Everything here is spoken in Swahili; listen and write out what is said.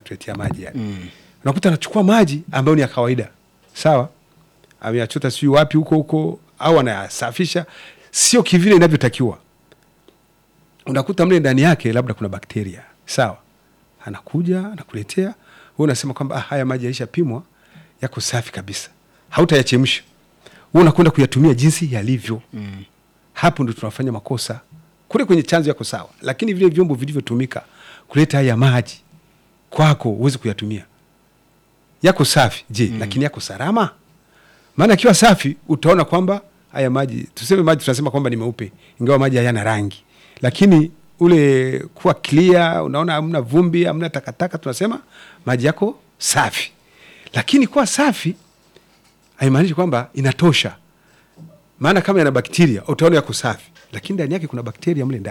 anatuletea maji yani. mm. unakuta anachukua maji ambayo ni ya kawaida sawa, ameyachota sijui wapi huko huko, au anayasafisha sio kivile inavyotakiwa. Unakuta mle ndani yake labda kuna bakteria sawa, anakuja anakuletea wewe, unasema kwamba ah, haya maji yaishapimwa yako safi kabisa, hautayachemsha wewe, unakwenda kuyatumia jinsi yalivyo. mm. Hapo ndo tunafanya makosa. Kule kwenye chanzo yako sawa, lakini vile vyombo vilivyotumika kuleta haya maji kwako huwezi kuyatumia yako safi je? mm. lakini yako salama? Maana akiwa safi utaona kwamba haya maji, tuseme maji tunasema kwamba ni meupe, ingawa maji hayana rangi, lakini ule kuwa clear, unaona hamna vumbi, hamna takataka, tunasema maji yako safi. Lakini kuwa safi haimaanishi kwamba inatosha, maana kama yana bakteria utaona yako safi, lakini ndani yake kuna bakteria mle ndani.